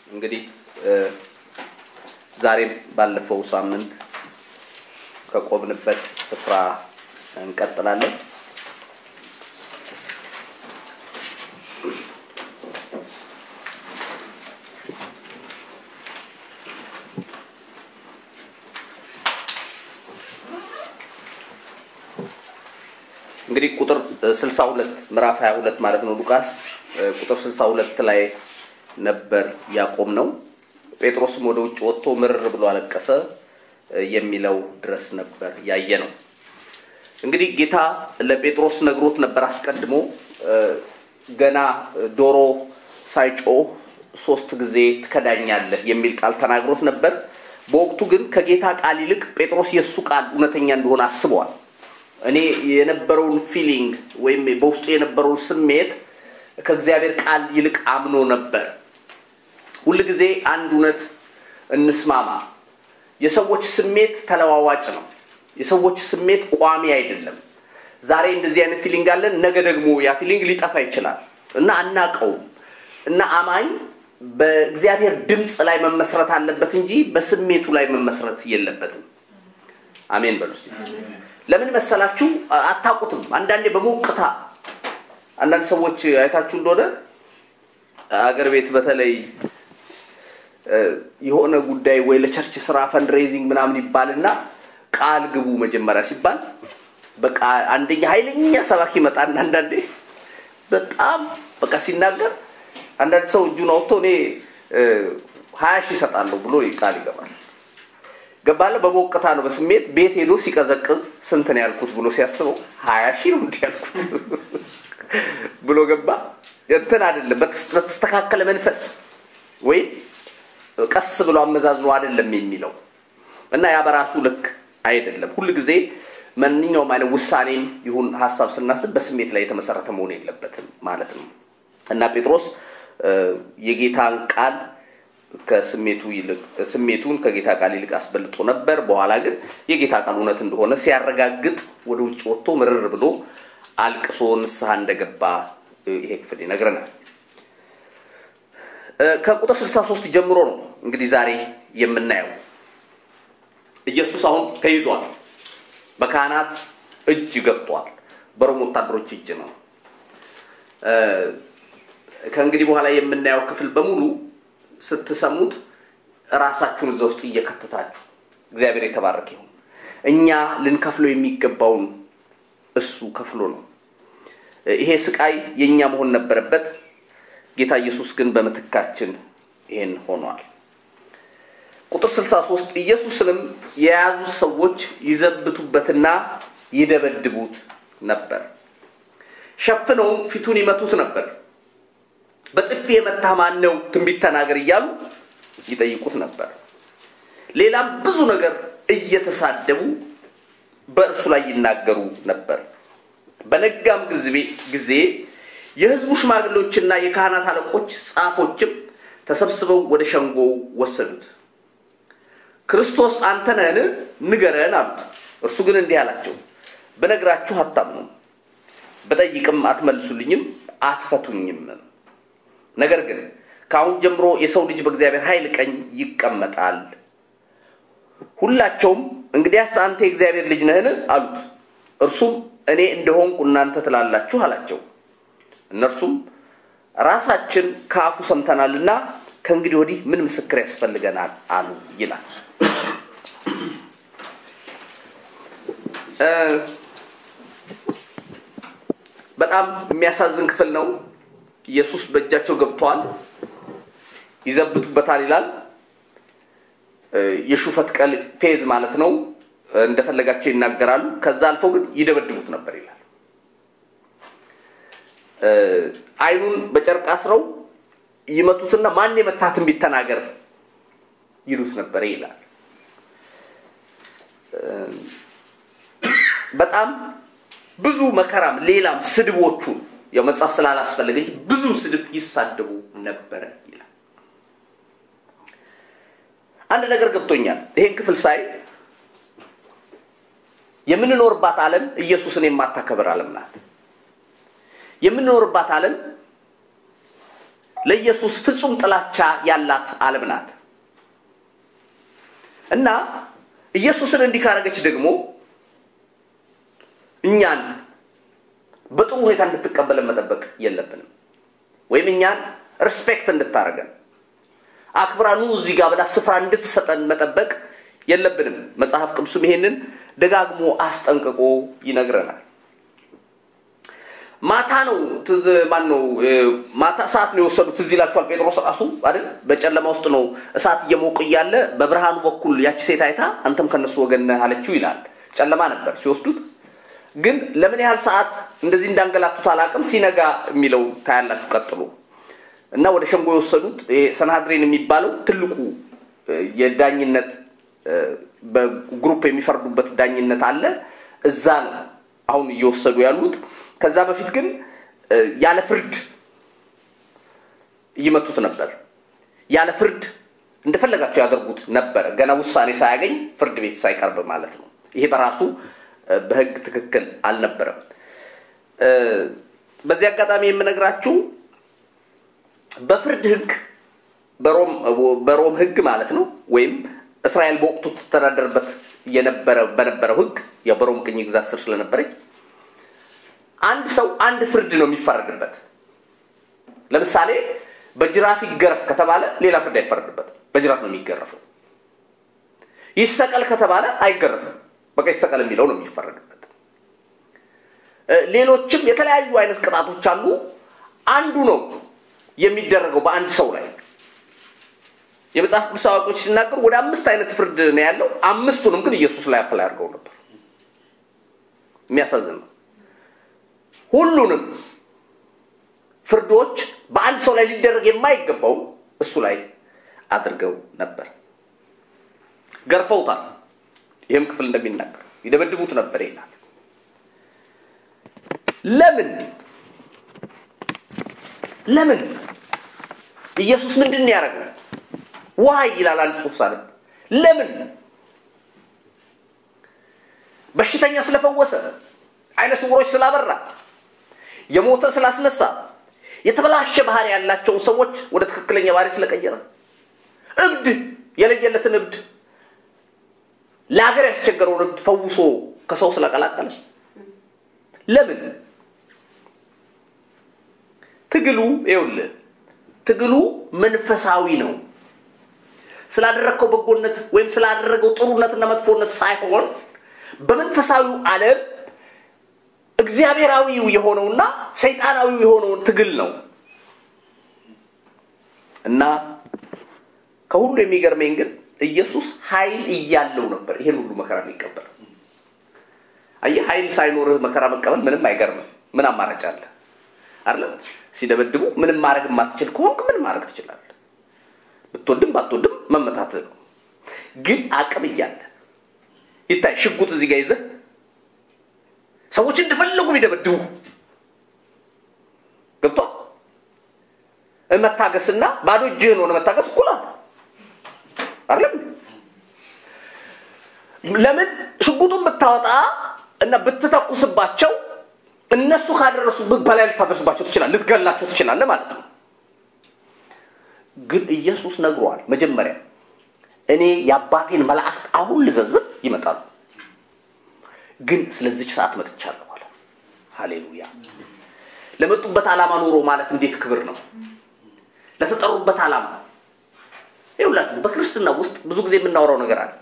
እንግዲህ ዛሬም ባለፈው ሳምንት ከቆምንበት ስፍራ እንቀጥላለን። እንግዲህ ቁጥር 62 ምዕራፍ 22 ማለት ነው ሉቃስ ቁጥር 62 ላይ ነበር ያቆም ነው። ጴጥሮስም ወደ ውጭ ወጥቶ ምርር ብሎ አለቀሰ የሚለው ድረስ ነበር ያየ ነው። እንግዲህ ጌታ ለጴጥሮስ ነግሮት ነበር አስቀድሞ ገና ዶሮ ሳይጮህ ሶስት ጊዜ ትከዳኛለህ የሚል ቃል ተናግሮት ነበር። በወቅቱ ግን ከጌታ ቃል ይልቅ ጴጥሮስ የእሱ ቃል እውነተኛ እንደሆነ አስበዋል። እኔ የነበረውን ፊሊንግ ወይም በውስጡ የነበረውን ስሜት ከእግዚአብሔር ቃል ይልቅ አምኖ ነበር። ሁል ጊዜ አንድ እውነት እንስማማ። የሰዎች ስሜት ተለዋዋጭ ነው። የሰዎች ስሜት ቋሚ አይደለም። ዛሬ እንደዚህ አይነት ፊሊንግ አለን፣ ነገ ደግሞ ያ ፊሊንግ ሊጠፋ ይችላል እና አናቀውም እና አማኝ በእግዚአብሔር ድምፅ ላይ መመስረት አለበት እንጂ በስሜቱ ላይ መመስረት የለበትም። አሜን በሉ እስቲ። ለምን መሰላችሁ? አታውቁትም። አንዳንዴ በሞቅታ አንዳንድ ሰዎች አይታችሁ እንደሆነ አገር ቤት በተለይ የሆነ ጉዳይ ወይ ለቸርች ስራ ፈንድሬዚንግ ምናምን ይባልና ቃል ግቡ መጀመሪያ ሲባል በቃ አንደኛ ኃይለኛ ሰባኪ ይመጣና አንዳንዴ በጣም በቃ ሲናገር አንዳንድ ሰው እጁን አውጥቶ እኔ ሀያ ሺህ ይሰጣለሁ ብሎ ቃል ይገባል። ገባለ በሞቅታ ነው በስሜት ቤት ሄዶ ሲቀዘቅዝ ስንት ነው ያልኩት ብሎ ሲያስበው ሀያ ሺህ ነው እንዲህ ያልኩት ብሎ ገባ። እንትን አይደለም በተስተካከለ መንፈስ ወይም ቀስ ብሎ አመዛዝኖ አይደለም የሚለው እና ያ በራሱ ልክ አይደለም። ሁል ጊዜ ማንኛውም አይነት ውሳኔም ይሁን ሀሳብ ስናስብ በስሜት ላይ የተመሰረተ መሆን የለበትም ማለት ነው እና ጴጥሮስ የጌታን ቃል ከስሜቱ ይልቅ ስሜቱን ከጌታ ቃል ይልቅ አስበልጦ ነበር። በኋላ ግን የጌታ ቃል እውነት እንደሆነ ሲያረጋግጥ ወደ ውጭ ወጥቶ ምርር ብሎ አልቅሶ ንስሐ እንደገባ ይሄ ክፍል ይነግረናል። ከቁጥር 63 ጀምሮ ነው እንግዲህ ዛሬ የምናየው። ኢየሱስ አሁን ተይዟል፣ በካህናት እጅ ገብቷል፣ በሮም ወታደሮች እጅ ነው። ከእንግዲህ በኋላ የምናየው ክፍል በሙሉ ስትሰሙት ራሳችሁን እዛ ውስጥ እየከተታችሁ እግዚአብሔር የተባረከ ይሁን። እኛ ልንከፍለው የሚገባውን እሱ ከፍሎ ነው። ይሄ ስቃይ የእኛ መሆን ነበረበት። ጌታ ኢየሱስ ግን በምትካችን ይሄን ሆኗል። ቁጥር 63 ኢየሱስንም የያዙት ሰዎች ይዘብቱበትና ይደበድቡት ነበር፣ ሸፍነውም ፊቱን ይመቱት ነበር። በጥፊ የመታ ማን ነው? ትንቢት ተናገር እያሉ ይጠይቁት ነበር። ሌላም ብዙ ነገር እየተሳደቡ በእርሱ ላይ ይናገሩ ነበር። በነጋም ጊዜ የሕዝቡ ሽማግሌዎችና የካህናት አለቆች ጻፎችም ተሰብስበው ወደ ሸንጎው ወሰዱት። ክርስቶስ አንተ ነህን? ንገረን አሉት። እርሱ ግን እንዲህ አላቸው፣ በነግራችሁ አታምኑም፣ በጠይቅም አትመልሱልኝም፣ አትፈቱኝም። ነገር ግን ከአሁን ጀምሮ የሰው ልጅ በእግዚአብሔር ኃይል ቀኝ ይቀመጣል። ሁላቸውም እንግዲያስ አንተ የእግዚአብሔር ልጅ ነህን? አሉት። እርሱም እኔ እንደሆንኩ እናንተ ትላላችሁ አላቸው። እነርሱም ራሳችን ከአፉ ሰምተናልና ከእንግዲህ ወዲህ ምን ምስክር ያስፈልገናል አሉ ይላል። በጣም የሚያሳዝን ክፍል ነው። ኢየሱስ በእጃቸው ገብተዋል፣ ይዘብቱበታል ይላል። የሹፈት ቀል ፌዝ ማለት ነው። እንደፈለጋቸው ይናገራሉ። ከዛ አልፈው ግን ይደበድቡት ነበር ይላል። አይኑን በጨርቅ አስረው ይመቱትና ማን የመታህ ትንቢት ተናገር ይሉት ነበር ይላል። በጣም ብዙ መከራም ሌላም ስድቦቹን ያው መጽሐፍ ስላላስፈለገ እንጂ ብዙ ስድብ ይሳደቡ ነበረ ይላል። አንድ ነገር ገብቶኛል። ይሄን ክፍል ሳይ የምንኖርባት ዓለም ኢየሱስን የማታከብር ዓለም ናት። የምንኖርባት ዓለም ለኢየሱስ ፍጹም ጥላቻ ያላት ዓለም ናት እና ኢየሱስን እንዲህ ካረገች ደግሞ እኛን በጥሩ ሁኔታ እንድትቀበለን መጠበቅ የለብንም ወይም እኛን ሪስፔክት እንድታደርገን አክብራኑ እዚህ ጋር ብላ ስፍራ እንድትሰጠን መጠበቅ የለብንም መጽሐፍ ቅዱስም ይሄንን ደጋግሞ አስጠንቅቆ ይነግረናል ማታ ነው ትዝ ማን ነው ማታ እሳት ነው የወሰዱት ትዝ ይላችኋል ጴጥሮስ ራሱ አይደል በጨለማ ውስጥ ነው እሳት እየሞቁ እያለ በብርሃኑ በኩል ያቺ ሴት አይታ አንተም ከነሱ ወገን ነህ አለችው ይላል ጨለማ ነበር ሲወስዱት ግን ለምን ያህል ሰዓት እንደዚህ እንዳንገላቱት አላቅም ሲነጋ የሚለው ታያላችሁ ቀጥሎ እና ወደ ሸንጎ የወሰዱት ሰናድሬን የሚባለው ትልቁ የዳኝነት በግሩፕ የሚፈርዱበት ዳኝነት አለ እዛ ነው አሁን እየወሰዱ ያሉት ከዛ በፊት ግን ያለ ፍርድ ይመቱት ነበር ያለ ፍርድ እንደፈለጋቸው ያደርጉት ነበረ ገና ውሳኔ ሳያገኝ ፍርድ ቤት ሳይቀርብ ማለት ነው ይሄ በራሱ በህግ ትክክል አልነበረም በዚህ አጋጣሚ የምነግራችሁ በፍርድ ህግ በሮም ህግ ማለት ነው ወይም እስራኤል በወቅቱ ትተዳደርበት የነበረ በነበረው ህግ በሮም ቅኝ ግዛት ስር ስለነበረች አንድ ሰው አንድ ፍርድ ነው የሚፈረድበት ለምሳሌ በጅራፍ ይገረፍ ከተባለ ሌላ ፍርድ አይፈረድበትም በጅራፍ ነው የሚገረፈው ይሰቀል ከተባለ አይገረፍም በቃ ይሰቀል የሚለው ነው የሚፈረድበት ሌሎችም የተለያዩ አይነት ቅጣቶች አሉ አንዱ ነው የሚደረገው በአንድ ሰው ላይ የመጽሐፍ ቅዱስ አዋቂዎች ሲናገሩ ወደ አምስት አይነት ፍርድ ነው ያለው አምስቱንም ግን ኢየሱስ ላይ አፕላይ አድርገው ነበር የሚያሳዝን ነው ሁሉንም ፍርዶች በአንድ ሰው ላይ ሊደረግ የማይገባው እሱ ላይ አድርገው ነበር ገርፈውታል ይህም ክፍል እንደሚናገር ይደበድቡት ነበር ይላል ለምን ለምን ኢየሱስ ምንድን ነው ያደረገው ዋይ ይላል አንድ ጽሁፍ ሳነብ ለምን በሽተኛ ስለፈወሰ አይነ ስውሮች ስላበራ የሞተ ስላስነሳ የተበላሸ ባህሪ ያላቸውን ሰዎች ወደ ትክክለኛ ባህሪ ስለቀየረ እብድ የለየለትን እብድ ለሀገር ያስቸገረውን እብድ ፈውሶ ከሰው ስለቀላቀለ ለምን ትግሉ ይውልህ ትግሉ መንፈሳዊ ነው ስላደረግከው በጎነት ወይም ስላደረገው ጥሩነትና መጥፎነት ሳይሆን በመንፈሳዊው ዓለም እግዚአብሔራዊው የሆነውና ሰይጣናዊው የሆነውን ትግል ነው እና ከሁሉ የሚገርመኝ ግን ኢየሱስ ኃይል እያለው ነበር ይሄን ሁሉ መከራ ሊቀበል አየህ ኃይል ሳይኖርህ መከራ መቀበል ምንም አይገርምም ምን አማራጭ አለ አይደለም ሲደበድቡ ምንም ማድረግ የማትችል ከሆንክ ምን ማድረግ ትችላለህ ብትወድም ባትወድም መመታትህ ነው ግን አቅም እያለ ይታይ ሽጉጥ እዚህ ጋር ይዘህ ሰዎች እንደፈለጉ ቢደበድቡ ገብቷል መታገስና ባዶ እጅህን ሆነ መታገስ እኩል አይደለም ለምን ሽጉጡን ብታወጣ እና ብትተኩስባቸው እነሱ ካደረሱ በላይ ልታደርስባቸው ትችላል ልትገላቸው ትችላለ ማለት ነው ግን ኢየሱስ ነግሯል መጀመሪያ እኔ የአባቴን መላእክት አሁን ልዘዝብን ይመጣሉ ግን ስለዚች ሰዓት መጥቻለሁ አለ ሃሌሉያ ለመጡበት ዓላማ ኑሮ ማለት እንዴት ክብር ነው ለተጠሩበት ዓላማ ይሁላችሁ በክርስትና ውስጥ ብዙ ጊዜ የምናወራው ነገር አለ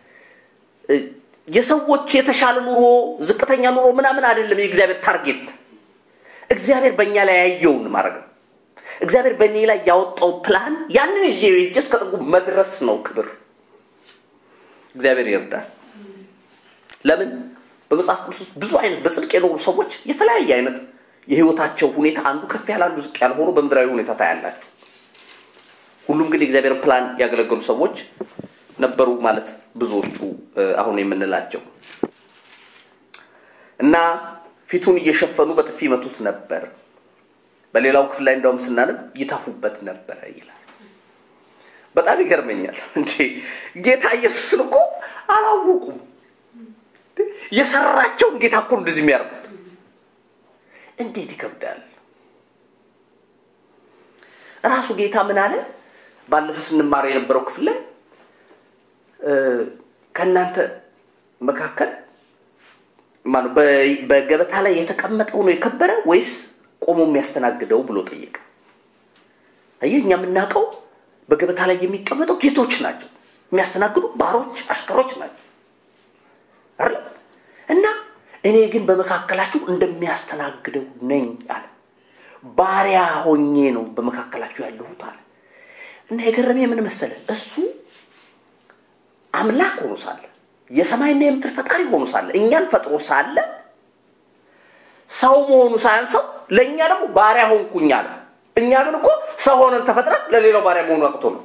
የሰዎች የተሻለ ኑሮ ዝቅተኛ ኑሮ ምናምን አይደለም የእግዚአብሔር ታርጌት እግዚአብሔር በእኛ ላይ ያየውን ማድረግ ነው እግዚአብሔር በእኔ ላይ ያወጣውን ፕላን ያንን ይዤ ሄጄ እስከ ጥጉ መድረስ ነው ክብር እግዚአብሔር ይርዳል ለምን በመጽሐፍ ቅዱስ ውስጥ ብዙ አይነት በጽድቅ የኖሩ ሰዎች የተለያየ አይነት የህይወታቸው ሁኔታ አንዱ ከፍ ያለ አንዱ ዝቅ ያለ ሆኖ በምድራዊ ሁኔታ ታያላችሁ ሁሉም ግን የእግዚአብሔርን ፕላን ያገለገሉ ሰዎች ነበሩ ማለት ብዙዎቹ አሁን የምንላቸው እና ፊቱን እየሸፈኑ በጥፊ መቱት ነበር በሌላው ክፍል ላይ እንደውም ስናነብ ይታፉበት ነበረ ይላል በጣም ይገርመኛል እንጂ ጌታ ኢየሱስን እኮ አላወቁም የሰራቸውን ጌታ እኮ እንደዚህ የሚያርጉት እንዴት ይከብዳል ራሱ ጌታ ምን አለ? ባለፈ ስንማር የነበረው ክፍል ላይ ከእናንተ መካከል ማነው በገበታ ላይ የተቀመጠው ነው የከበረ ወይስ ቆሞ የሚያስተናግደው ብሎ ጠየቀ። አየህ፣ እኛ የምናውቀው በገበታ ላይ የሚቀመጠው ጌቶች ናቸው፣ የሚያስተናግዱ ባሮች፣ አሽከሮች ናቸው አይደል? እና እኔ ግን በመካከላችሁ እንደሚያስተናግደው ነኝ አለ። ባሪያ ሆኜ ነው በመካከላችሁ ያለሁት አለ። እና የገረመ ምን መሰለ እሱ አምላክ ሆኖ ሳለ የሰማይና የምድር ፈጣሪ ሆኖ ሳለ እኛን ፈጥሮ ሳለ ሰው መሆኑ ሳያንሰው ለእኛ ደግሞ ባሪያ ሆንኩኝ አለ። እኛ ግን እኮ ሰው ሆነን ተፈጥረን ለሌላው ባሪያ መሆኑ አቅቶ ነው።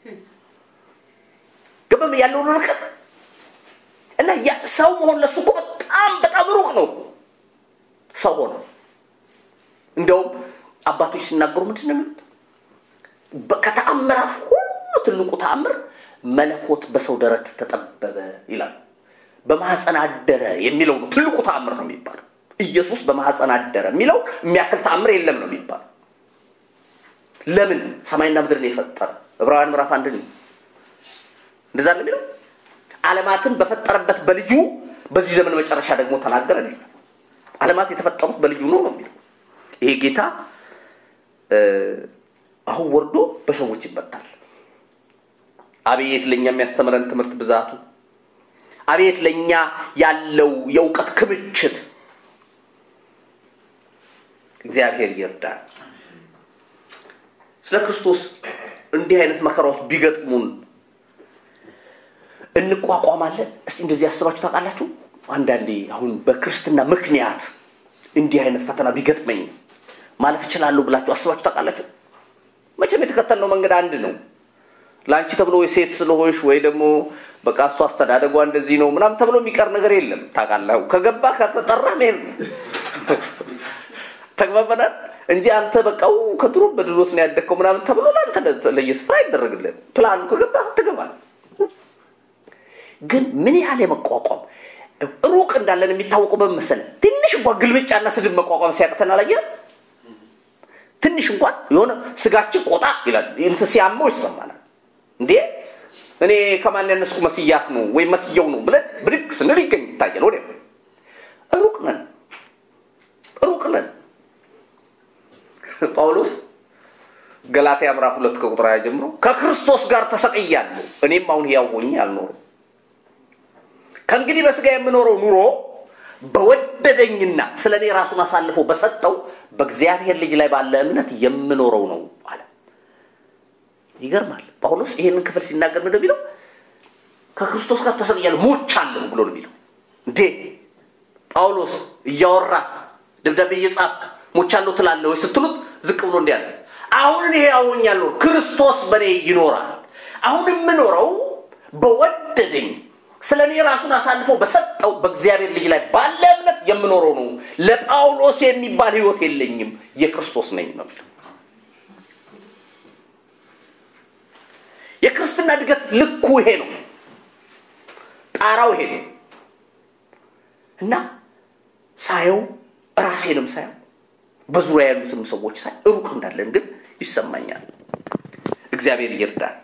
ግብም ያለውን ርቀት እና ሰው መሆን ለሱ እኮ በጣም በጣም ሩቅ ነው። ሰው ሆነ እንደውም አባቶች ሲናገሩ ምንድን ነው የሚሉት? ከተአምራት ሁሉ ትልቁ ተአምር መለኮት በሰው ደረት ተጠበበ ይላሉ። በማህፀን አደረ የሚለው ነው ትልቁ ተአምር ነው የሚባለው። ኢየሱስ በማህፀን አደረ የሚለው የሚያክል ተአምር የለም ነው የሚባለው። ለምን ሰማይና ምድርን የፈጠረ ዕብራውያን ምዕራፍ አንድ እንደዛ ነው የሚለው። ዓለማትን በፈጠረበት በልጁ በዚህ ዘመን መጨረሻ ደግሞ ተናገረ ይላል። ዓለማት የተፈጠሩት በልጁ ነው ነው የሚለው። ይሄ ጌታ አሁን ወርዶ በሰዎች ይመታል። አቤት ለእኛ የሚያስተምረን ትምህርት ብዛቱ! አቤት ለእኛ ያለው የእውቀት ክምችት! እግዚአብሔር ይርዳል። ስለ ክርስቶስ እንዲህ አይነት መከራዎች ቢገጥሙን እንቋቋማለን? እስቲ እንደዚህ ያስባችሁ ታውቃላችሁ? አንዳንዴ አሁን በክርስትና ምክንያት እንዲህ አይነት ፈተና ቢገጥመኝ ማለፍ እችላለሁ ብላችሁ አስባችሁ ታውቃላችሁ? መቼም የተከተልነው መንገድ አንድ ነው። ለአንቺ ተብሎ ወይ ሴት ስለሆንሽ ወይ ደግሞ በቃ እሱ አስተዳደጓ እንደዚህ ነው ምናምን ተብሎ የሚቀር ነገር የለም። ታውቃለህ፣ ከገባ ከተጠራ መሄድ ነው። ተግባበናል እንጂ አንተ በቃው ከድሮ በድሎት ነው ያደግከው ምናምን ተብሎ ለአንተ ለየስፍራ አይደረግልህም። ፕላኑ ከገባ ትገባል። ግን ምን ያህል የመቋቋም ሩቅ እንዳለን የሚታወቀው በምን መሰለህ? ትንሽ እንኳን ግልምጫና ስድብ መቋቋም ሲያቅተን አላየህ? ትንሽ እንኳን የሆነ ስጋችን ቆጣ ይላል እንትን ሲያመው ይሰማናል። እንዴ እኔ ከማን ያነስኩ መስያት ነው ወይም መስየው ነው ብለን ብድግ ስንል ይገኝ ይታያል። ወዲያ ሩቅ ነን፣ ሩቅ ነን። ጳውሎስ ገላትያ ምዕራፍ ሁለት ከቁጥር ሃያ ጀምሮ ከክርስቶስ ጋር ተሰቅያለሁ፣ እኔም አሁን ሕያው ሆኜ አልኖርም። ከእንግዲህ በስጋ የምኖረው ኑሮ በወደደኝና ስለ እኔ ራሱን አሳልፎ በሰጠው በእግዚአብሔር ልጅ ላይ ባለ እምነት የምኖረው ነው አለ። ይገርማል። ጳውሎስ ይሄንን ክፍል ሲናገር ምንድን የሚለው ከክርስቶስ ጋር ተሰቅያለሁ ሞቻለሁ ብሎ ነው የሚለው። እንዴ ጳውሎስ እያወራ ደብዳቤ እየጻፍክ ሞቻለሁ ትላለህ ወይ ስትሉት ዝቅ ብሎ እንዲህ አለ። አሁን እኔ ያወኛለሁ፣ ክርስቶስ በእኔ ይኖራል። አሁን የምኖረው በወደደኝ ስለ እኔ ራሱን አሳልፎ በሰጠው በእግዚአብሔር ልጅ ላይ ባለ እምነት የምኖረው ነው። ለጳውሎስ የሚባል ህይወት የለኝም፣ የክርስቶስ ነኝ ነው የሚለው። የክርስትና እድገት ልኩ ይሄ ነው፣ ጣራው ይሄ ነው እና ሳየው ራሴንም ሳየው በዙሪያ ያሉትንም ሰዎች ሳይ ሩቅ እንዳለን ግን ይሰማኛል። እግዚአብሔር ይርዳል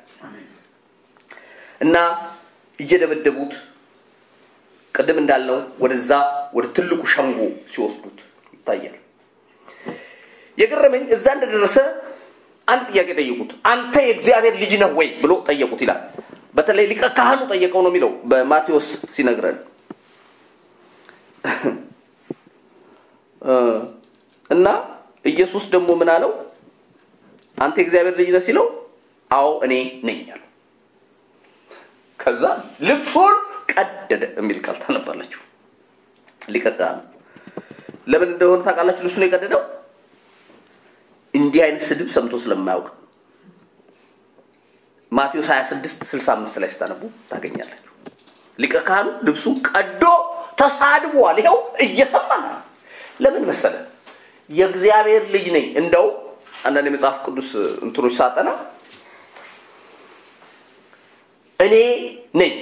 እና እየደበደቡት ቅድም እንዳልነው ወደዛ ወደ ትልቁ ሸንጎ ሲወስዱት ይታያል። የገረመኝ እዛ እንደደረሰ አንድ ጥያቄ ጠየቁት። አንተ የእግዚአብሔር ልጅ ነህ ወይ ብሎ ጠየቁት ይላል። በተለይ ሊቀ ካህኑ ጠየቀው ነው የሚለው በማቴዎስ ሲነግረን እና ኢየሱስ ደግሞ ምን አለው? አንተ የእግዚአብሔር ልጅ ነህ ሲለው አዎ እኔ ነኝ አለው። ከዛ ልብሱን ቀደደ የሚል ቃል ታነባላችሁ። ሊቀ ካህኑ ለምን እንደሆነ ታውቃላችሁ? ልብሱን የቀደደው እንዲህ አይነት ስድብ ሰምቶ ስለማያውቅ ማቴዎስ 26 65 ላይ ስታነቡ ታገኛላችሁ። ሊቀ ካህኑ ልብሱን ቀዶ ተሳድቧል። ይኸው እየሰማ ነው። ለምን መሰለ? የእግዚአብሔር ልጅ ነኝ። እንደው አንዳንድ የመጽሐፍ ቅዱስ እንትኖች ሳጠና እኔ ነኝ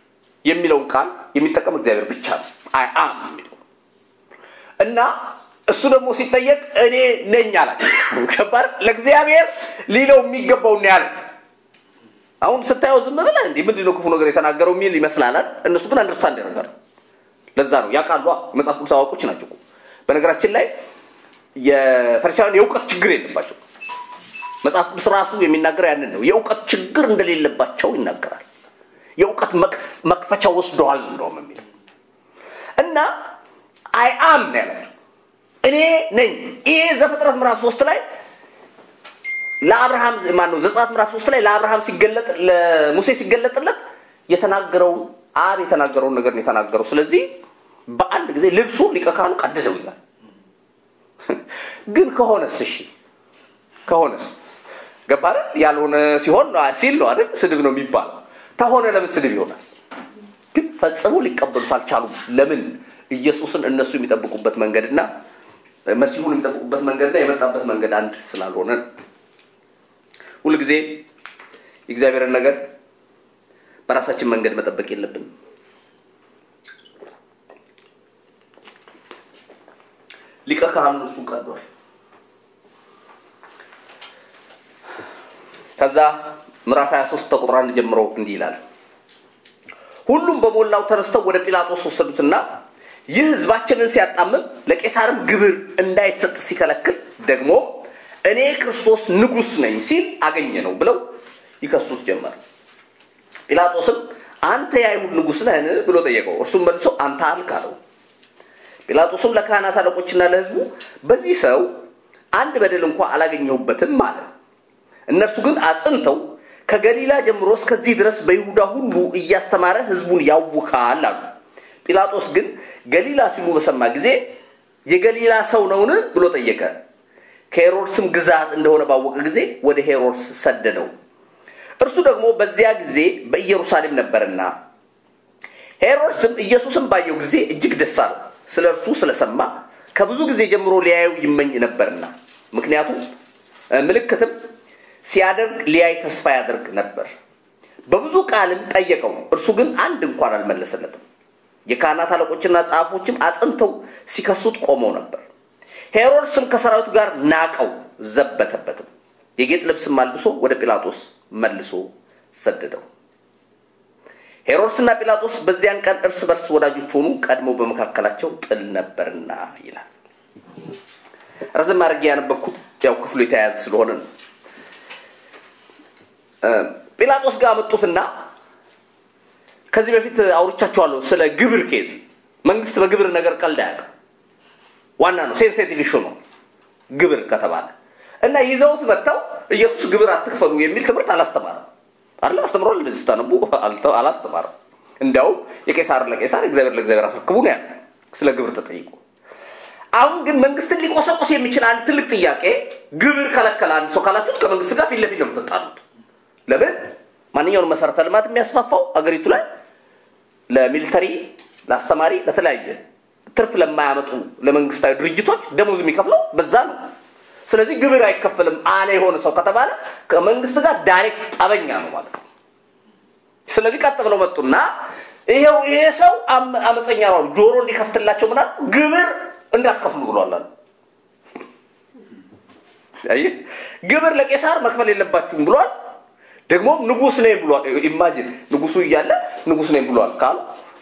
የሚለውን ቃል የሚጠቀም እግዚአብሔር ብቻ ነው። አይ አም የሚለው እና እሱ ደግሞ ሲጠየቅ እኔ ነኝ አላቸው። ከባድ ለእግዚአብሔር ሊለው የሚገባውን ያለ አሁን ስታየው ዝም ብለህ እንዲህ ምንድን ነው ክፉ ነገር የተናገረው የሚል ይመስላል። እነሱ ግን አንደርስታንድ ያደርጋሉ። ለዛ ነው ያውቃሉ። የመጽሐፍ ቅዱስ አዋቆች ናቸው። በነገራችን ላይ የፈሪሳውያን የእውቀት ችግር የለባቸው። መጽሐፍ ቅዱስ ራሱ የሚናገረው ያንን ነው። የእውቀት ችግር እንደሌለባቸው ይናገራል። የእውቀት መክፈቻ ወስደዋል እንደውም የሚለው እና አይ አም ነው ያላቸው። እኔ ነኝ። ይሄ ዘፍጥረት ምዕራፍ ሶስት ላይ ለአብርሃም ማን ነው ዘጸአት ምዕራፍ ሶስት ላይ ለአብርሃም ሲገለጥ ለሙሴ ሲገለጥለት የተናገረውን አብ የተናገረውን ነገር ነው የተናገረው። ስለዚህ በአንድ ጊዜ ልብሱ ሊቀ ካህኑ ቀደደው ይላል። ግን ከሆነስ እሺ ከሆነስ ገባረ ያልሆነ ሲሆን ሲል ነው አይደል ስድብ ነው የሚባለው። ከሆነ ለምን ስድብ ይሆናል? ግን ፈጽሞ ሊቀበሉት አልቻሉም። ለምን? ኢየሱስን እነሱ የሚጠብቁበት መንገድና መሲሁን የሚጠብቁበት መንገድና የመጣበት መንገድ አንድ ስላልሆነ ሁልጊዜ የእግዚአብሔርን ነገር በራሳችን መንገድ መጠበቅ የለብንም። ሊቀ ካህኑ እሱ ቀዷል። ከዛ ምዕራፍ 23 ከቁጥር አንድ ጀምሮ እንዲህ ይላል። ሁሉም በሞላው ተነስተው ወደ ጲላጦስ ወሰዱትና ይህ ህዝባችንን ሲያጣምም ለቄሳርም ግብር እንዳይሰጥ ሲከለክል ደግሞ እኔ ክርስቶስ ንጉሥ ነኝ ሲል አገኘ ነው ብለው ይከሱት ጀመር። ጲላጦስም አንተ የአይሁድ ንጉሥ ነህን ብሎ ጠየቀው። እርሱም መልሶ አንተ አልክ አለው። ጲላጦስም ለካህናት አለቆችና ለህዝቡ በዚህ ሰው አንድ በደል እንኳ አላገኘሁበትም አለ። እነርሱ ግን አጽንተው ከገሊላ ጀምሮ እስከዚህ ድረስ በይሁዳ ሁሉ እያስተማረ ህዝቡን ያውካል አሉ። ጲላጦስ ግን ገሊላ ሲሉ በሰማ ጊዜ የገሊላ ሰው ነውን ብሎ ጠየቀ። ከሄሮድስም ግዛት እንደሆነ ባወቀ ጊዜ ወደ ሄሮድስ ሰደደው። እርሱ ደግሞ በዚያ ጊዜ በኢየሩሳሌም ነበርና ሄሮድስም ኢየሱስን ባየው ጊዜ እጅግ ደስ አለው። ስለ እርሱ ስለሰማ ከብዙ ጊዜ ጀምሮ ሊያየው ይመኝ ነበርና ምክንያቱም ምልክትም ሲያደርግ ሊያይ ተስፋ ያደርግ ነበር። በብዙ ቃልም ጠየቀው፣ እርሱ ግን አንድ እንኳን አልመለሰለትም። የካህናት አለቆችና ጸሐፎችም አጽንተው ሲከሱት ቆመው ነበር። ሄሮድስም ከሰራዊቱ ጋር ናቀው፣ ዘበተበትም። የጌጥ ልብስም አልብሶ ወደ ጲላጦስ መልሶ ሰደደው። ሄሮድስና ጲላጦስ በዚያን ቀን እርስ በርስ ወዳጆች ሆኑ፣ ቀድሞ በመካከላቸው ጥል ነበርና ይላል። ረዘም አድርጌ ያነበብኩት ያው ክፍሉ የተያያዘ ስለሆነ ነው። ጲላጦስ ጋር መጡትና ከዚህ በፊት አውርቻቸዋለሁ ስለ ግብር ኬዝ። መንግስት በግብር ነገር ቀልድ አያውቅም። ዋና ነው፣ ሴንሴቲቭ ኢሹ ነው ግብር ከተባለ እና ይዘውት መጥተው ኢየሱስ ግብር አትክፈሉ የሚል ትምህርት አላስተማረም። አለ አስተምሯል። እንደዚህ ስታነቡ አላስተማረም። እንዲያውም የቄሳር ለቄሳር እግዚአብሔር ለእግዚአብሔር አስረክቡ ነው ያለ ስለ ግብር ተጠይቆ። አሁን ግን መንግስትን ሊቆሰቁስ የሚችል አንድ ትልቅ ጥያቄ ግብር ከለከለ አንድ ሰው ካላችሁት ከመንግስት ጋር ፊት ለፊት ነው የምትጣሉት። ለምን ማንኛውንም መሰረተ ልማት የሚያስፋፋው አገሪቱ ላይ ለሚሊተሪ፣ ለአስተማሪ፣ ለተለያየ ትርፍ ለማያመጡ ለመንግስታዊ ድርጅቶች ደሞዝ የሚከፍለው በዛ ነው። ስለዚህ ግብር አይከፈልም አለ የሆነ ሰው ከተባለ ከመንግስት ጋር ዳይሬክት ጠበኛ ነው ማለት ነው። ስለዚህ ቀጥ ብለው መጡና ይሄው ይሄ ሰው አመፀኛ ነው፣ ጆሮ እንዲከፍትላቸው ምናል ግብር እንዳትከፍሉ ብሏል አሉ። ግብር ለቄሳር መክፈል የለባችሁም ብሏል። ደግሞ ንጉስ ነኝ ብሏል። ኢማጂን ንጉሱ እያለ ንጉስ ነኝ ብሏል ካሉ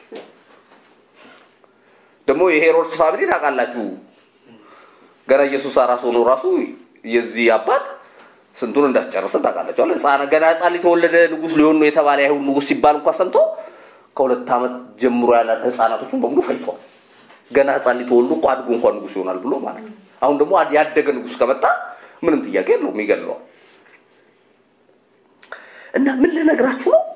ደግሞ የሄሮድስ ፋሚሊ ታውቃላችሁ ገና ኢየሱስ አራስ ሆኖ ራሱ የዚህ አባት ስንቱን እንዳስጨረሰ ታውቃላችሁ። ህፃን ገና ህፃን ሊተወለደ ንጉስ ሊሆን ነው የተባለ አይሁን ንጉስ ሲባል እንኳን ሰምቶ ከሁለት ዓመት ጀምሮ ያለ ህፃናቶቹን በሙሉ ፈይተዋል። ገና ህፃን ሊተወልዱ እኮ አድጎ እንኳን ንጉስ ይሆናል ብሎ ማለት ነው። አሁን ደግሞ ያደገ ንጉስ ከመጣ ምንም ጥያቄ የለውም ይገለዋል። እና ምን ልነግራችሁ ነው?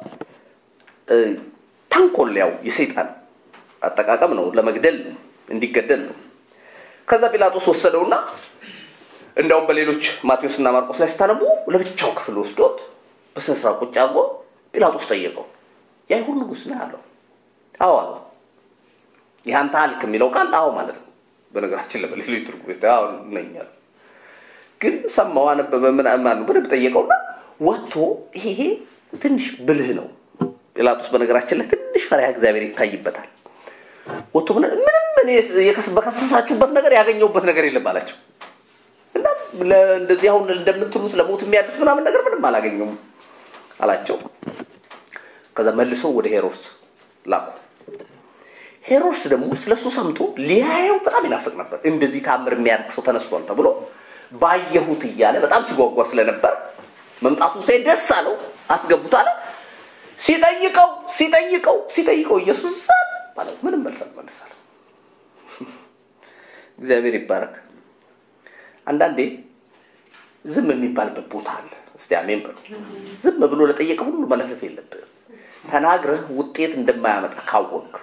ተንኮል ያው የሰይጣን አጠቃቀም ነው፣ ለመግደል ነው፣ እንዲገደል ነው። ከዛ ጲላጦስ ወሰደውና እንዳውም በሌሎች ማቴዎስና ማርቆስ ላይ ስታነቡ ለብቻው ክፍል ወስዶት በስነ ስርዓት ቁጭ አድርጎ ጲላጦስ ጠየቀው። የአይሁድ ንጉስ ነህ አለው። አዎ አለው። ይህ አንተ አልክ የሚለው ቃል አዎ ማለት ነው። በነገራችን ላይ በሌሎች ትርጉም ስ አዎ ነኝ አለው። ግን ሰማው፣ አነበበ፣ ምናምን በደንብ ጠየቀውና ወጥቶ ይሄ ትንሽ ብልህ ነው። ጲላጦስ በነገራችን ላይ ትንሽ ፈሪሃ እግዚአብሔር ይታይበታል። ወጥቶ ምንም እኔ የከስ- በከሰሳችሁበት ነገር ያገኘሁበት ነገር የለም አላቸው። እና እንደዚህ አሁን እንደምትሉት ለሞት የሚያድስ ምናምን ነገር ምንም አላገኘውም አላቸው። ከዛ መልሰው ወደ ሄሮድስ ላኩ። ሄሮድስ ደግሞ ስለሱ ሰምቶ ሊያየው በጣም ይናፍቅ ነበር። እንደዚህ ታምር የሚያደርግ ሰው ተነስቷል ተብሎ ባየሁት እያለ በጣም ሲጓጓ ስለነበር መምጣቱ ሳይ ደስ አለው። አስገቡት አለ። ሲጠይቀው ሲጠይቀው ሲጠይቀው ኢየሱስ ዛም አለው። ምንም መልስ አልመለሰም። እግዚአብሔር ይባረክ። አንዳንዴ ዝም የሚባልበት ቦታ አለ። እስቲ አሜን በሉ። ዝም ብሎ ለጠየቀ ሁሉ መለፍለፍ የለብህም። ተናግረህ ውጤት እንደማያመጣ ካወቅ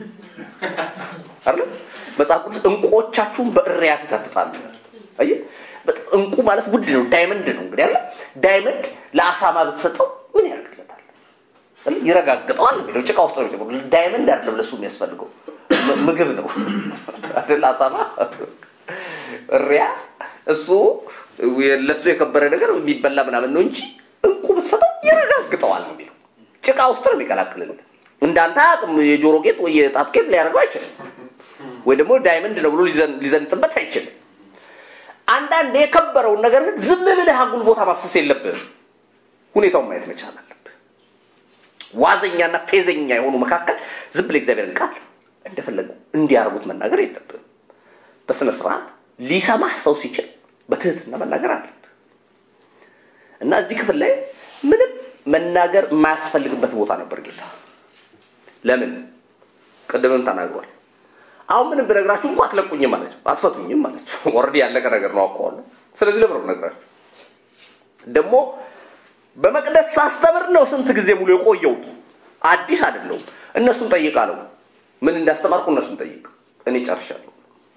አይደል? መጽሐፍ ቅዱስ እንቁዎቻችሁን በእሪያ ፊት አትጣሉ። አየህ፣ በጣም እንቁ ማለት ውድ ነው፣ ዳይመንድ ነው። እንግዲህ አይደል? ዳይመንድ ለአሳማ ብትሰጠው ምን ያደርግለታል? አይደል? ይረጋግጠዋል። የሚለው ጭቃ ውስጥ ነው የሚጨምረው። ዳይመንድ አይደለም ለሱ የሚያስፈልገው ም- ምግብ ነው አይደል? አሳማ እሪያ እሱ ለሱ የከበረ ነገር የሚበላ ምናምን ነው እንጂ እንቁ ብትሰጠው ይረጋግጠዋል ነው የሚለው። ጭቃ ውስጥ ነው የሚቀላቅልልህ። እንዳንተ አቅም የጆሮ ጌጥ ወይ የጣት ጌጥ ሊያደርገው አይችልም። ወይ ደግሞ ዳይመንድ ነው ብሎ ሊዘን- ሊዘንጥበት አይችልም። አንዳንድ የከበረውን ነገር ግን ዝም ብለህ አጉል ቦታ ማፍሰስ የለብህም። ሁኔታውን ማየት መቻል አለብህ። ዋዘኛና ፌዘኛ የሆኑ መካከል ዝም ብለህ እግዚአብሔርን ቃል እንደፈለጉ እንዲያርጉት መናገር የለብህም። በስነ ስርዓት ሊሰማህ ሰው ሲችል በትህትና መናገር አለብህ እና እዚህ ክፍል ላይ ምንም መናገር የማያስፈልግበት ቦታ ነበር ጌታ። ለምን? ቅድምም ተናግሯል። አሁን ምንም ብነግራችሁ እንኳ አትለቁኝም አለችው፣ አትፈቱኝም አለችው። ኦልሬዲ ያለቀ ነገር ነው አውቀዋለሁ። ስለዚህ ለምን ነው የምነግራችሁ? ደግሞ በመቅደስ ሳስተምር ነው ስንት ጊዜ ሙሉ የቆየሁት። አዲስ አይደለሁም። እነሱን ጠይቅ አለው። ምን እንዳስተማርኩ እነሱን ጠይቅ፣ እኔ ጨርሻለሁ።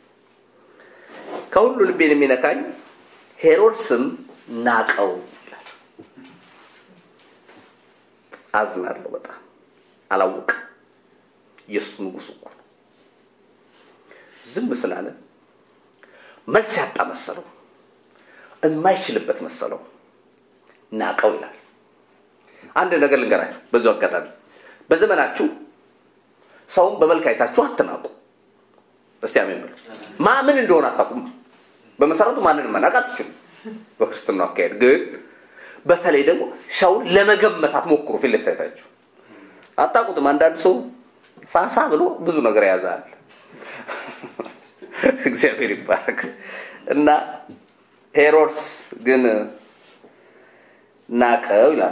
ከሁሉ ልቤን የሚነካኝ ሄሮድስም ናቀው ይላል። አዝናለሁ በጣም አላወቅም። የእሱ ንጉሥ እኮ ነው። ዝም ስላለ መልስ ያጣ መሰለው፣ የማይችልበት መሰለው፣ ናቀው ይላል። አንድ ነገር ልንገራችሁ በዚሁ አጋጣሚ፣ በዘመናችሁ ሰውን በመልክ አይታችሁ አትናቁ። እስቲ አሜን በሉ። ማ ምን እንደሆነ አታውቁም። በመሰረቱ ማንንም መናቅ አትችሉም። በክርስትናው አካሄድ ግን በተለይ ደግሞ ሰውን ለመገመት አትሞክሩ። ፊት ለፊት አይታችሁ አታውቁትም። አንዳንድ ሰው ሳሳ ብሎ ብዙ ነገር ያዛል። እግዚአብሔር ይባረክ እና ሄሮድስ ግን ናቀው ይላል።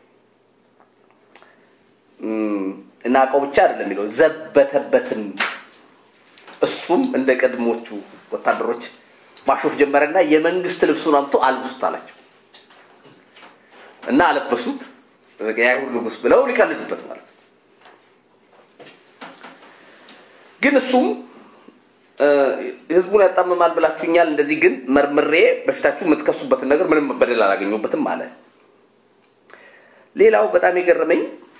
እም፣ ናቀው ብቻ አይደለም የሚለው ዘበተበትም። እሱም እንደ ቀድሞቹ ወታደሮች ማሾፍ ጀመረና የመንግስት ልብሱን አምጥቶ አልብሱት አላቸው እና አለበሱት። የአይሁድ ንጉሥ ብለው ሊቀልዱበት ማለት ነው። ግን እሱም እ፣ ህዝቡን ያጣምማል ብላችሁኛል፣ እንደዚህ ግን መርምሬ በፊታችሁ የምትከሱበትን ነገር ምንም በደል አላገኘሁበትም አለ። ሌላው በጣም የገረመኝ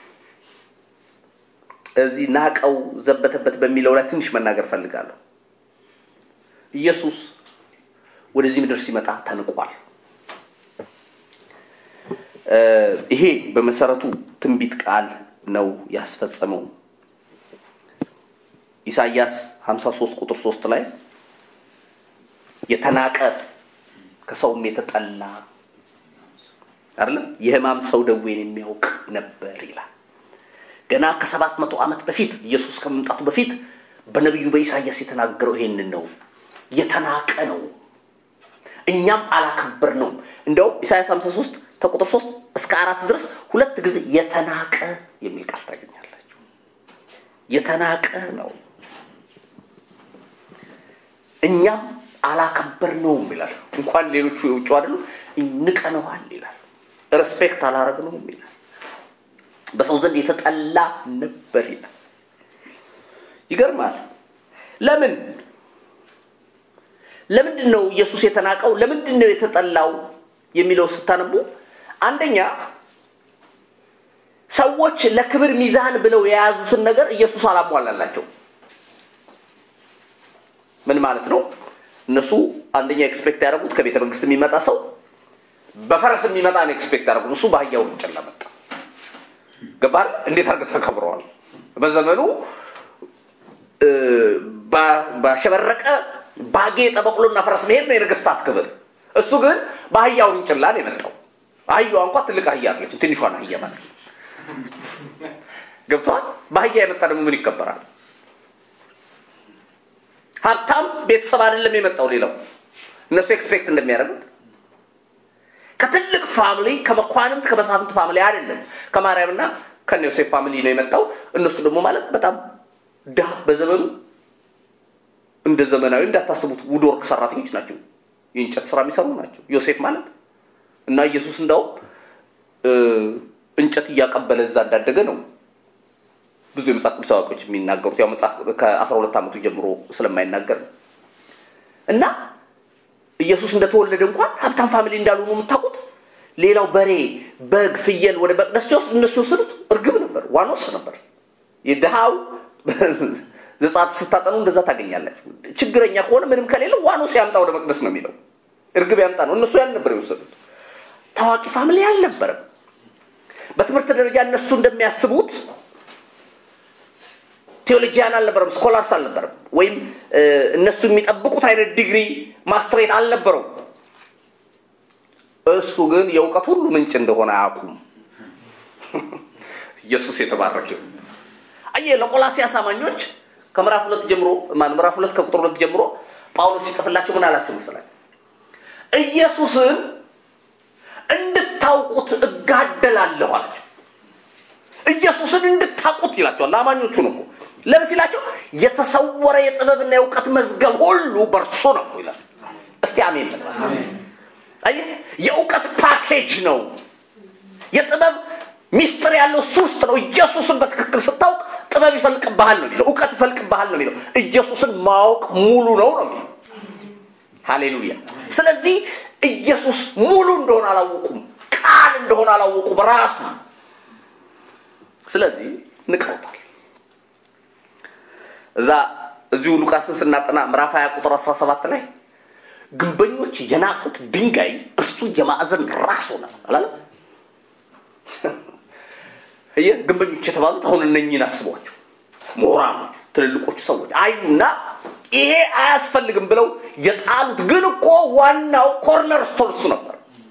እዚህ ናቀው ዘበተበት በሚለው ላይ ትንሽ መናገር ፈልጋለሁ። ኢየሱስ ወደዚህ ምድር ሲመጣ ተንቋል። እ፣ ይሄ በመሰረቱ ትንቢት ቃል ነው ያስፈጸመው። ኢሳይያስ 53 ቁጥር 3 ላይ የተናቀ ከሰውም የተጠላ አይደለም የህማም ሰው ደዌን የሚያውቅ ነበር ይላል። ገና ከሰባት መቶ ዓመት በፊት ኢየሱስ ከመምጣቱ በፊት በነቢዩ በኢሳይያስ የተናገረው ይሄንን ነው። የተናቀ ነው፣ እኛም አላከበር ነው። እንደውም ኢሳይያስ 53 ከቁጥር 3 እስከ አራት ድረስ ሁለት ጊዜ የተናቀ የሚል ቃል ታገኛላችሁ። የተናቀ ነው እኛም አላከበር ነውም ይላል። እንኳን ሌሎቹ የውጭ አይደሉም ንቀነዋል ይላል። ሬስፔክት አላረግነውም ይላል። በሰው ዘንድ የተጠላ ነበር ይላል። ይገርማል። ለምን ለምንድን ነው ኢየሱስ የተናቀው? ለምንድን ነው የተጠላው የሚለው ስታነቡ አንደኛ ሰዎች ለክብር ሚዛን ብለው የያዙትን ነገር ኢየሱስ አላሟላላቸው። ምን ማለት ነው? እነሱ አንደኛ ኤክስፔክት ያደረጉት ከቤተ መንግስት የሚመጣ ሰው በፈረስ የሚመጣ ነው ኤክስፔክት ያደረጉት። እሱ በአህያው ውርንጭላ መጣ። ገባር እንዴት አድርገህ ተከብረዋል? በዘመኑ እ፣ ባሸበረቀ ባጌጠ በቅሎና ፈረስ መሄድ ነው የነገስታት ክብር። እሱ ግን በአህያ ውርንጭላ ነው የመጣው። አህያዋ እንኳ ትልቅ አህያ አለችም፣ ትንሿን አህያ ማለት ነው። ገብተዋል። በአህያ የመጣ ደግሞ ምን ይከበራል? ሀብታም ቤተሰብ አይደለም የመጣው። ሌላው እነሱ ኤክስፔክት እንደሚያደርጉት ከትልቅ ፋሚሊ ከመኳንንት ከመሳፍንት ፋሚሊ አይደለም፣ ከማርያምና ከነ ዮሴፍ ፋሚሊ ነው የመጣው። እነሱ ደግሞ ማለት በጣም ድሃ በዘመኑ እንደ ዘመናዊ እንዳታስቡት ውድ ወርቅ ሰራተኞች ናቸው። የእንጨት ስራ የሚሰሩ ናቸው። ዮሴፍ ማለት እና ኢየሱስ እንዳውም እንጨት እያቀበለ እዛ እንዳደገ ነው ብዙ የመጽሐፍ ቅዱስ አዋቂዎች የሚናገሩት። ያው መጽሐፍ ከአስራ ሁለት ዓመቱ ጀምሮ ስለማይናገር ነው እና ኢየሱስ እንደተወለደ እንኳን ሀብታም ፋሚሊ እንዳሉ ነው የምታውቁት። ሌላው በሬ፣ በግ፣ ፍየል ወደ መቅደስ ሲወስድ እነሱ የወሰዱት እርግብ ነበር፣ ዋኖስ ነበር። የድሃው ዘጻት ስታጠኑ እንደዛ ታገኛላችሁ። ችግረኛ ከሆነ ምንም ከሌለ ዋኖስ ያምጣ ወደ መቅደስ ነው የሚለው፣ እርግብ ያምጣ ነው። እነሱ ያን ነበር የወሰዱት። ታዋቂ ፋሚሊ አልነበረም። በትምህርት ደረጃ እነሱ እንደሚያስቡት ቴዎሎጂያን አልነበረም፣ ስኮላርስ አልነበረም፣ ወይም እነሱ የሚጠብቁት አይነት ዲግሪ ማስትሬት አልነበረው። እሱ ግን የእውቀት ሁሉ ምንጭ እንደሆነ አያውቁም። ኢየሱስ የተባረከ ይሁን። አየህ ለቆላሲያስ አማኞች ከምዕራፍ ሁለት ጀምሮ ምዕራፍ ሁለት ከቁጥር ሁለት ጀምሮ ጳውሎስ ሲጽፍላቸው ምን አላቸው መሰላችሁ? ኢየሱስን እንድታውቁት እጋደላለሁ አላቸው። ኢየሱስን እንድታውቁት ይላቸዋል። ለአማኞቹ ነው እኮ ለምን ሲላቸው የተሰወረ የጥበብና የእውቀት መዝገብ ሁሉ በእርሱ ነው ይላል። እስቲ አሜን በል። አየህ የእውቀት ፓኬጅ ነው። የጥበብ ሚስጥር ያለው እሱ ውስጥ ነው። ኢየሱስን በትክክል ስታውቅ ጥበብ ይፈልቅብሃል ነው የሚለው፣ እውቀት ይፈልቅብሃል ነው የሚለው። ኢየሱስን ማወቅ ሙሉ ነው ነው የሚለው። ሃሌሉያ። ስለዚህ ኢየሱስ ሙሉ እንደሆነ አላወቁም፣ ቃል እንደሆነ አላወቁም ራሱ። ስለዚህ ንቀውታል። እዛ እዚሁ ሉቃስን ስናጠና ምዕራፍ 20 ቁጥር 17 ላይ ግንበኞች የናቁት ድንጋይ እርሱ የማዕዘን ራስ ሆነ አላለም? ይህ ግንበኞች የተባሉት አሁን እነኝን አስቧቸው። ምሁራኖቹ፣ ትልልቆቹ ሰዎች አዩና ይሄ አያስፈልግም ብለው የጣሉት ግን እኮ ዋናው ኮርነር ስቶን እሱ ነበር።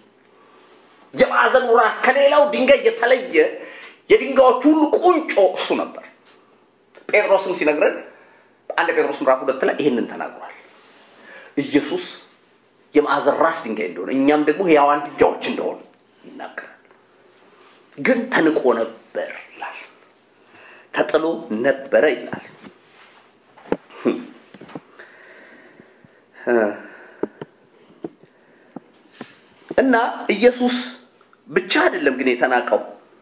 የማዕዘኑ ራስ ከሌላው ድንጋይ የተለየ የድንጋዮቹ ሁሉ ቁንጮ እሱ ነበር። ጴጥሮስም ሲነግረን አንድ ጴጥሮስ ምዕራፍ ሁለት ላይ ይህንን ተናግሯል። ኢየሱስ የማዕዘን ራስ ድንጋይ እንደሆነ እኛም ደግሞ ሕያዋን ድንጋዮች እንደሆነ ይናገራል። ግን ተንቆ ነበር ይላል፣ ተጥሎ ነበረ ይላል። እና ኢየሱስ ብቻ አይደለም ግን የተናቀው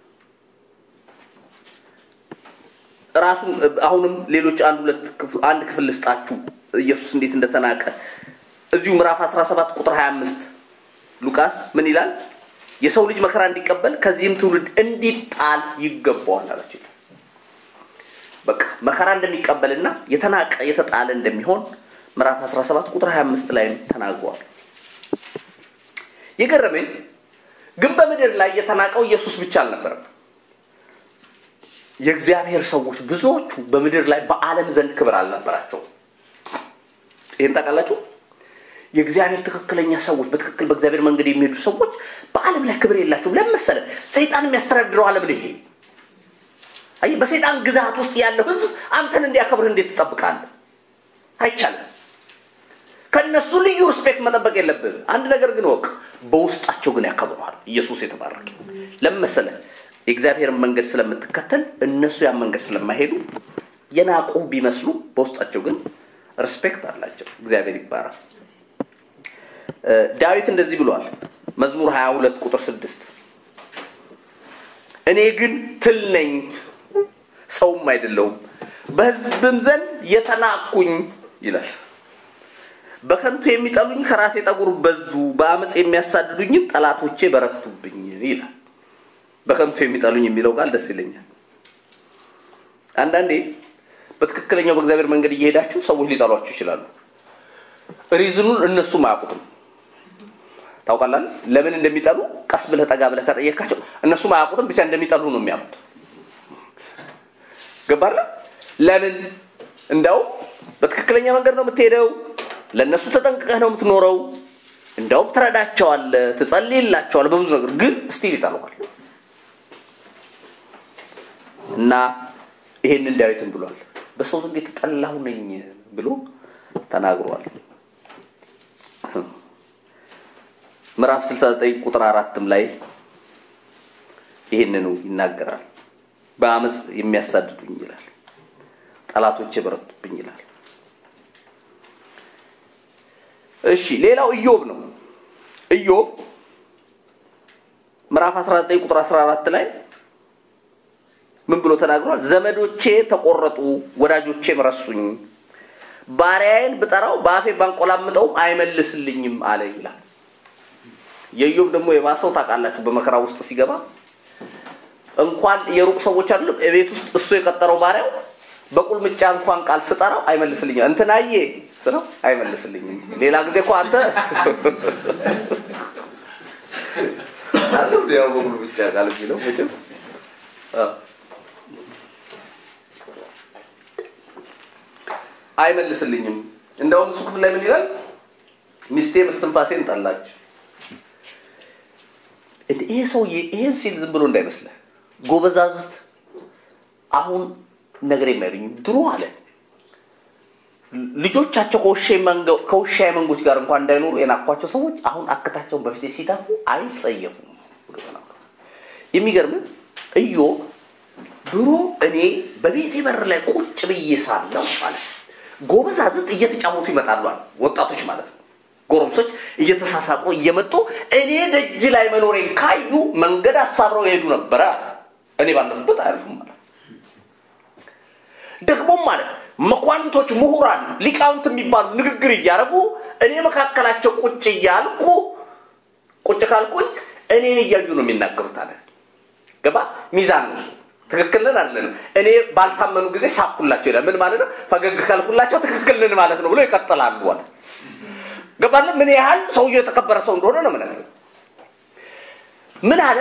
ራሱ አሁንም ሌሎች አንድ ሁለት አንድ ክፍል ልስጣችሁ ኢየሱስ እንዴት እንደተናቀ እዚሁ ምዕራፍ 17 ቁጥር 25 ሉቃስ ምን ይላል? የሰው ልጅ መከራ እንዲቀበል ከዚህም ትውልድ እንዲጣል ይገባዋል አላቸው። በቃ መከራ እንደሚቀበልና የተናቀ የተጣለ እንደሚሆን ምዕራፍ 17 ቁጥር 25 ላይ ተናግሯል። የገረመኝ ግን በምድር ላይ የተናቀው ኢየሱስ ብቻ አልነበረም። የእግዚአብሔር ሰዎች ብዙዎቹ በምድር ላይ በዓለም ዘንድ ክብር አልነበራቸውም። ይህን ታውቃላችሁ? የእግዚአብሔር ትክክለኛ ሰዎች በትክክል በእግዚአብሔር መንገድ የሚሄዱ ሰዎች በዓለም ላይ ክብር የላቸውም። ለምን መሰለህ? ሰይጣን የሚያስተዳድረው ዓለም ነው ይሄ። አየህ፣ በሰይጣን ግዛት ውስጥ ያለው ህዝብ አንተን እንዲያከብርህ እንዴት ትጠብቃለህ? አይቻልም። ከእነሱ ልዩ ሪስፔክት መጠበቅ የለብህም። አንድ ነገር ግን ወቅ በውስጣቸው ግን ያከብረዋል። ኢየሱስ የተባረከ ለምን መሰለህ? የእግዚአብሔርን መንገድ ስለምትከተል እነሱ ያን መንገድ ስለማይሄዱ የናቁ ቢመስሉ በውስጣቸው ግን ሪስፔክት አላቸው። እግዚአብሔር ይባላል። ዳዊት እንደዚህ ብሏል። መዝሙር 22 ቁጥር 6 እኔ ግን ትል ነኝ ሰውም አይደለውም፣ በሕዝብም ዘንድ የተናቅኩኝ ይላል። በከንቱ የሚጠሉኝ ከራሴ ጠጉር በዙ፣ በአመፅ የሚያሳድዱኝም ጠላቶቼ በረቱብኝ ይላል። በከንቱ የሚጠሉኝ የሚለው ቃል ደስ ይለኛል። አንዳንዴ በትክክለኛው በእግዚአብሔር መንገድ እየሄዳችሁ ሰዎች ሊጠሏችሁ ይችላሉ። ሪዝኑን እነሱም አያውቁትም። ታውቃላል ለምን እንደሚጠሉ ቀስ ብለህ ጠጋ ብለህ ከጠየካቸው እነሱም አያውቁትም፣ ብቻ እንደሚጠሉ ነው የሚያውቁት። ገባለ ለምን እንዳውም በትክክለኛ መንገድ ነው የምትሄደው። ለእነሱ ተጠንቅቀህ ነው የምትኖረው። እንደውም ትረዳቸዋለህ፣ ትጸልይላቸዋለህ በብዙ ነገር ግን ስቲል ይጠሉሃል። እና ይሄንን ዳዊትን ብሏል። በሰው ዘንድ የተጠላሁ ነኝ ብሎ ተናግሯል። ምዕራፍ 69 ቁጥር አራትም ላይ ይህንኑ ይናገራል። በአመፅ የሚያሳድዱኝ ይላል፣ ጠላቶች የበረቱብኝ ይላል። እሺ ሌላው ኢዮብ ነው። ኢዮብ ምዕራፍ 19 ቁጥር 14 ላይ ምን ብሎ ተናግሯል? ዘመዶቼ ተቆረጡ፣ ወዳጆቼም ረሱኝ፣ ባሪያዬን ብጠራው በአፌ ባንቆላምጠውም አይመልስልኝም አለ ይላል። የኢዮብ ደግሞ የባሰው ታውቃላችሁ፣ በመከራ ውስጥ ሲገባ እንኳን የሩቅ ሰዎች አይደለም ቤት ውስጥ እሱ የቀጠረው ባሪያው በቁልምጫ እንኳን ቃል ስጠራው አይመልስልኝም። እንትናዬ ስለው አይመልስልኝም። ሌላ ጊዜ እኮ አንተ አለው ያው በቁልምጫ ቃል የሚለው መቼም አይመልስልኝም። እንደውም እሱ ክፍል ላይ ምን ይላል? ሚስቴ እስትንፋሴን ጠላች። ይሄ ሰውዬ ይሄን ሲል ዝም ብሎ እንዳይመስልህ ጎበዛዝት አሁን ነገር የማይሉኝ ድሮ አለ ልጆቻቸው ከውሻ መንጎች ጋር እንኳን እንዳይኖሩ የናኳቸው ሰዎች አሁን አክታቸውን በፊት ሲዳፉ አይጸየፉም። የሚገርም ኢዮብ ድሮ እኔ በቤቴ በር ላይ ቁጭ ብዬ ሳለሁ አለ ጎበዛዝት እየተጫወቱ ይመጣሉ አለ ወጣቶች ማለት ነው ጎረምሶች እየተሳሳቁ እየመጡ እኔ ደጅ ላይ መኖሬን ካዩ መንገድ አሳብረው ይሄዱ ነበረ እኔ ባለፉበት አያልፉም ማለት ደግሞም ማለት መኳንንቶች፣ ምሁራን፣ ሊቃውንት የሚባሉት ንግግር እያደረጉ እኔ መካከላቸው ቁጭ እያልኩ ቁጭ ካልኩኝ እኔን እያዩ ነው የሚናገሩት አለ። ገባ ሚዛን ነው እሱ። ትክክል ነን አይደለንም። እኔ ባልታመኑ ጊዜ ሳኩላቸው ይላል። ምን ማለት ነው? ፈገግ ካልኩላቸው ትክክል ነን ማለት ነው ብሎ ይቀጥላሉ አለ። ገባለ ምን ያህል ሰውየው የተከበረ ሰው እንደሆነ ነው ምን ምን አለ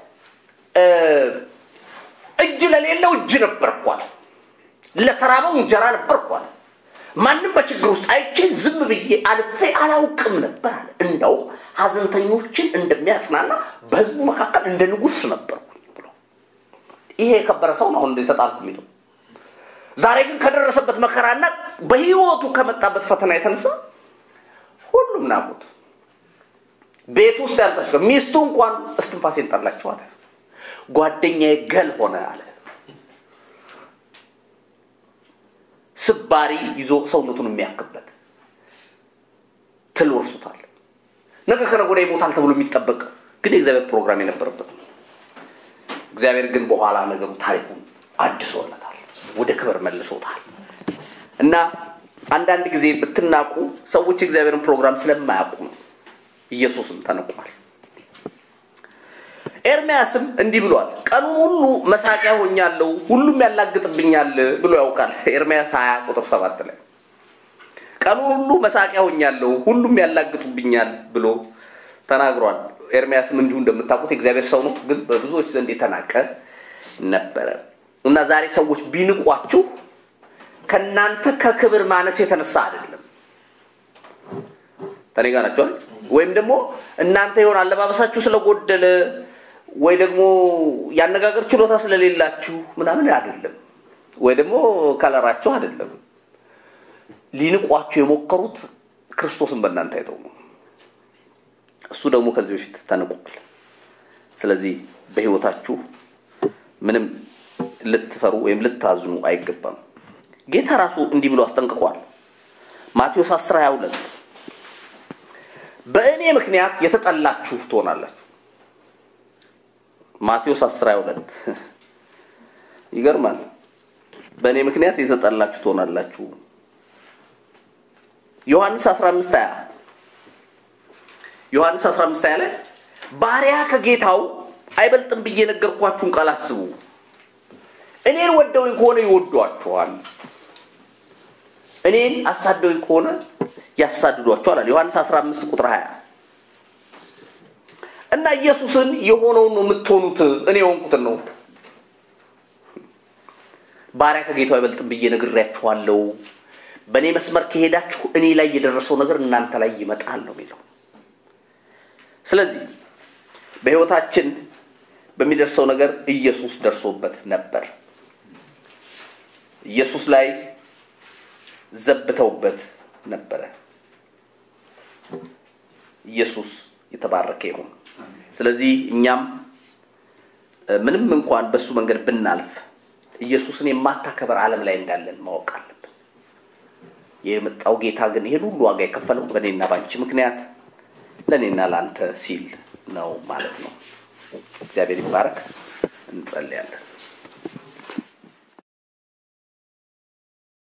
እጅ ለሌለው እጅ ነበርኩ አለ ለተራበው እንጀራ ነበርኩ አለ ማንም በችግር ውስጥ አይቼ ዝም ብዬ አልፌ አላውቅም ነበር አለ እንደው ሀዘንተኞችን እንደሚያጽናና በህዝቡ መካከል እንደ ንጉስ ነበርኩ ብሎ ይሄ የከበረ ሰው ነው አሁን እንደ ተጣልኩ የሚለው ዛሬ ግን ከደረሰበት መከራና በህይወቱ ከመጣበት ፈተና የተነሳ ሁሉም ናቁት። ቤት ውስጥ ያልታች ሚስቱ እንኳን እስትንፋሴን ጠላቸው አለ። ጓደኛዬ ገል ሆነ አለ። ስባሪ ይዞ ሰውነቱን የሚያክበት ትል ወርሱታል። ነገ ከነገ ወዲያ ይሞታል ተብሎ የሚጠበቅ ግን የእግዚአብሔር ፕሮግራም የነበረበት ነው። እግዚአብሔር ግን በኋላ ነገሩ ታሪኩን አድሶለታል፣ ወደ ክብር መልሶታል እና አንዳንድ ጊዜ ብትናቁ ሰዎች የእግዚአብሔርን ፕሮግራም ስለማያውቁ ነው። ኢየሱስም ተነቋል። ኤርሚያስም እንዲህ ብሏል፣ ቀኑን ሁሉ መሳቂያ ሆኛለሁ፣ ሁሉም ያላግጥብኛል ብሎ ያውቃል። ኤርሚያስ 20 ቁጥር 7 ላይ ቀኑን ሁሉ መሳቂያ ሆኛለሁ፣ ሁሉም ያላግጡብኛል ብሎ ተናግሯል። ኤርሚያስም እንዲሁ እንደምታውቁት የእግዚአብሔር ሰው ነው፣ ግን በብዙዎች ዘንድ የተናቀ ነበረ እና ዛሬ ሰዎች ቢንቋችሁ ከእናንተ ከክብር ማነስ የተነሳ አይደለም። ተኔ ጋር ናቸዋል። ወይም ደግሞ እናንተ የሆነ አለባበሳችሁ ስለጎደለ ወይ ደግሞ ያነጋገር ችሎታ ስለሌላችሁ ምናምን አይደለም። ወይ ደግሞ ከለራችሁ አይደለም። ሊንቋችሁ የሞከሩት ክርስቶስን በእናንተ አይተው ነው። እሱ ደግሞ ከዚህ በፊት ተንቋል። ስለዚህ በህይወታችሁ ምንም ልትፈሩ ወይም ልታዝኑ አይገባም። ጌታ ራሱ እንዲህ ብሎ አስጠንቅቋል። ማቴዎስ 10 22 በእኔ ምክንያት የተጠላችሁ ትሆናላችሁ። ማቴዎስ 10 22 ይገርማል። በእኔ ምክንያት የተጠላችሁ ትሆናላችሁ። ዮሐንስ 15 20 ዮሐንስ 15 20 ላይ ባሪያ ከጌታው አይበልጥም ብዬ ነገርኳችሁን ቃል አስቡ። እኔን ወደውኝ ከሆነ ይወዷችኋል፣ እኔን አሳደውኝ ከሆነ ያሳድዷችኋል አለ ዮሐንስ 15 ቁጥር 20 እና ኢየሱስን የሆነውን ነው የምትሆኑት፣ እኔ የሆንኩትን ነው። ባሪያ ከጌታው አይበልጥም ብዬ ነግሬያችኋለሁ። በእኔ መስመር ከሄዳችሁ እኔ ላይ የደረሰው ነገር እናንተ ላይ ይመጣል ነው የሚለው። ስለዚህ በህይወታችን በሚደርሰው ነገር ኢየሱስ ደርሶበት ነበር። ኢየሱስ ላይ ዘብተውበት ነበረ። ኢየሱስ የተባረከ ይሁን። ስለዚህ እኛም ምንም እንኳን በእሱ መንገድ ብናልፍ ኢየሱስን የማታከበር ዓለም ላይ እንዳለን ማወቅ አለብን። የመጣው ጌታ ግን ይህን ሁሉ ዋጋ የከፈለው በእኔና ባንቺ ምክንያት ለእኔና ለአንተ ሲል ነው ማለት ነው። እግዚአብሔር ይባረክ። እንጸልያለን።